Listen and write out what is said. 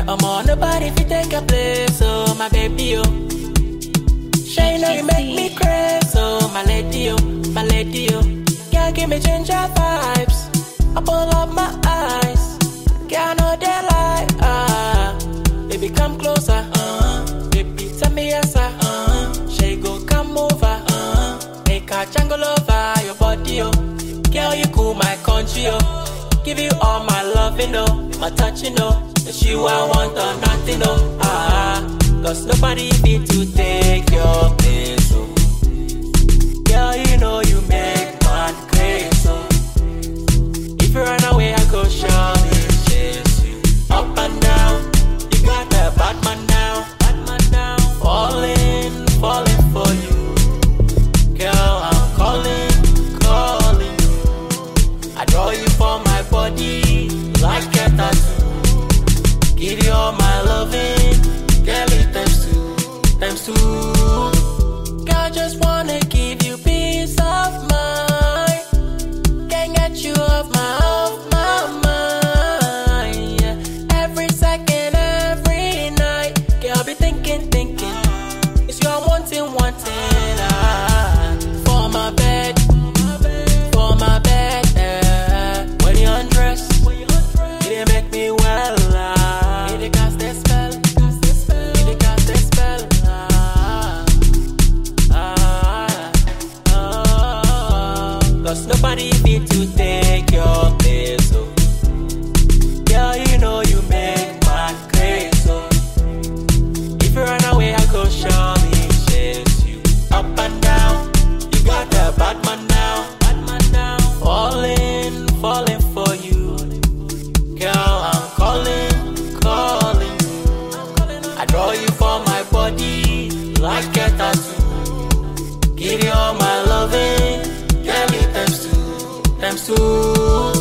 Yeah, I'm on nobody if you take a place, oh my baby, oh. Sure, you know you make me crazy, oh my lady, oh, my lady, oh. Girl, give me ginger vibes. I pull up my eyes. Girl, I know they like, ah. Baby, come closer, uh. Baby, tell me yes, sir. Uh. She go come over, uh. Make a jungle over your body, oh. Girl, you cool my country, oh. Give you all my love, you know, my touch, you know. It's you I want or nothing, oh. Ah, cause nobody fit to take your place, oh. Girl, you know you make man crazy, oh. If you run away, I go surely chase you. Up and down, you got that bad man now, bad man now. Falling, falling for you. Girl, I'm calling, calling you. I draw you from my body like a tattoo. Give you all my loving, girl, it times two, times two. Girl, just wanna give you peace of mind. Can't get you off my, off my mind. yeah. Every second, every night, girl, be thinking, thinking. It's your wanting, wanting. Ah, for my bed, for my bed. eh. When you undress, you dey make me well. Ah, you dey cast that spell, you dey cast that spell. Ah, ah, ah. Cause nobody fit to take your place. Oh. Girl, you know you make man crazy. Oh. If you run away, I go surely chase you. Up and down, you got that bad man now. Bad man now. Falling, falling for you. Girl, I'm calling, calling you. I draw you from my body like a tattoo. Give you all my loving, girl, it times two, times two.